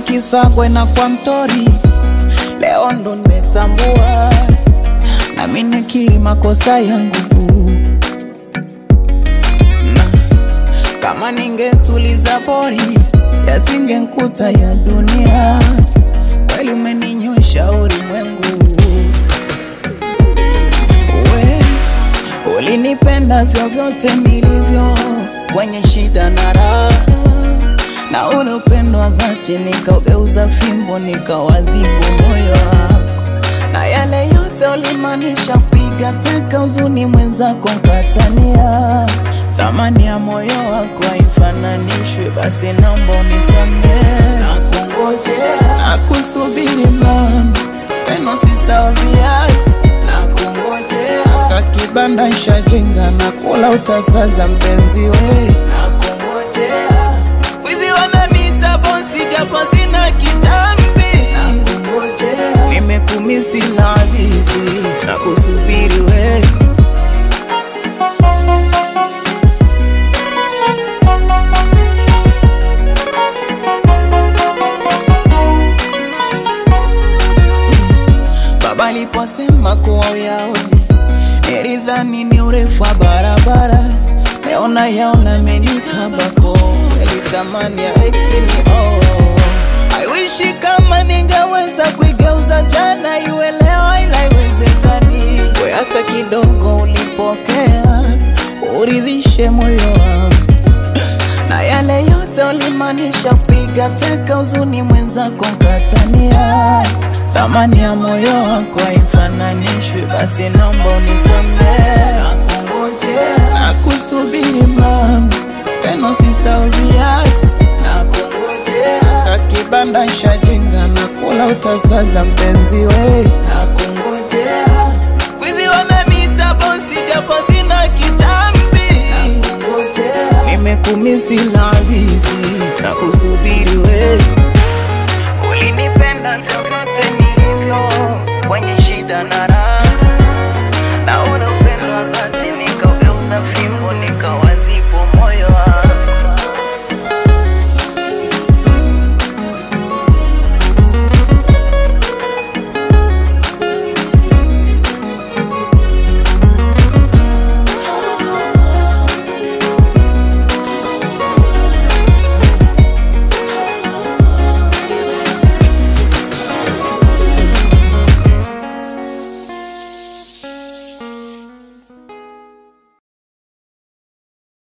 Kisagwe na kwa Mtori, leo ndo nimetambua nami nikiri makosa yangu na kama ningetuliza bori yasingenkuta ya dunia. Kweli umeninywesha ulimwengu, we ulinipenda vyovyote nilivyo, kwenye shida na raha, na ule upendo wa dhati nikaugeuza fimbo, nikawadhibu moyo wako, na yale yote ulimaanisha piga teka huzuni mwenzako nkatania thamani ya moyo wako haifananishwi, basi naomba unisamehe. Nakungojea na kusubiri mama, tena usisahau viazi. Nakungojea kakibanda shajenga na kula utasaza mpenzi we. Nakungojea siku hizi wananiita bosi japo sina kitambi. Nakungojea nimekumisi na azizi na kusubiri we. Baba aliposema kuwa uyaone, nilidhani ni urefu wa barabara, meona yaona amenikabako, kweli thamani ya ex ni oh. I wish kama ningeweza kuigeuza jana iwe leo, ila haiwezekani. We hata kidogo ulipokea, uridhishe moyo wangu na yale yote ulimaanisha piga teka huzuni mwenzako nkatania thamani ya moyo wako haifananishwi, basi naomba unisamehe. Nakungojea na kusubiri mama, tena usisahau viazi. Nakungojea kakibanda shajenga na kula utasaza mpenzi we. Nakungojea siku hizi wananiita bosi japo sina kitambi. Nakungojea nimekumisi na